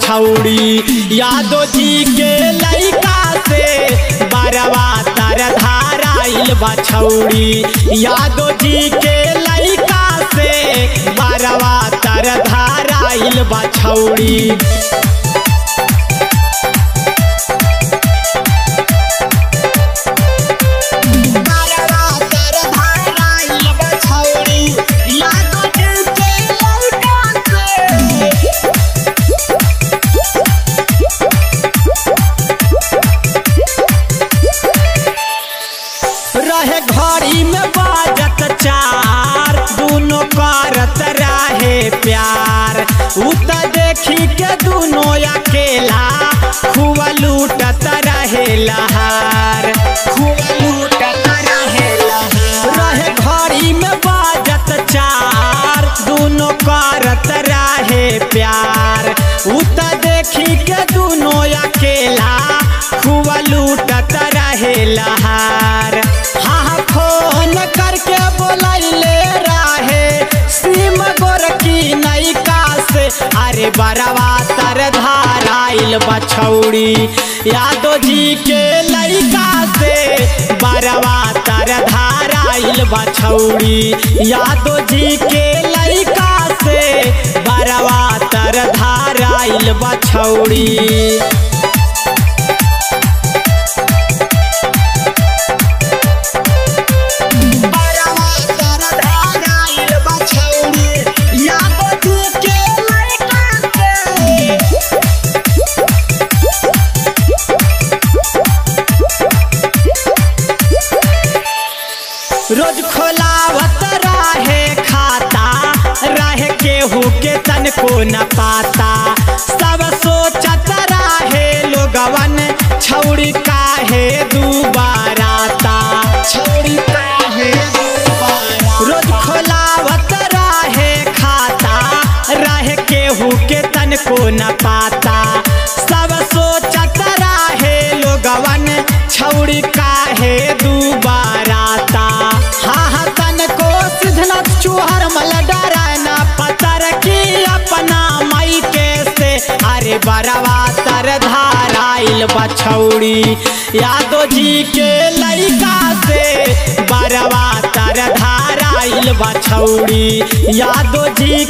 बछौड़ी यादव जी के लइका से बरवा तर धाराइल बछौड़ी यादव जी के लइका से बरवा तर धाराइल बछौड़ी रहे घड़ी में बाजत चार दोनों करत रहे प्यार उ त देखी के दोनों अकेला खूब लूटत रहे लहार खूब लूटत रहे लहार रहे घड़ी में बाजत चार दोनों करत रहे प्यार उ त देखी के दोनों अकेला खूब लूटत रहे लहार हाँ फोन करके बोलैले रहे सीम गोरकी नैका से अरे बरवा तर धाराइल बछौड़ी यादव जी के लैका से बरवा तर धाराइल बछौड़ी यादव जी के लैका से बरवा तर धाराइल बछौड़ी रोज खोलावत रहे खाता रहे केहू के तन को न पाता सब सोचत रहे लोगवन छौड़ी काहे दुबाराता छौड़ी काहे रोज खोलावत रहे खाता रहे केहू के तन को न पाता सब सोचत रहे लोगवन छौड़ी काहे दुबाराता हाँ हाँ तन को सिद्धनाथ चूहर मल डराना पतर की अपना मई के से अरे बरवा तर धाराइल बछौड़ी यादव जी के लइका से बरवा तर धाराइल बछौड़ी यादव जी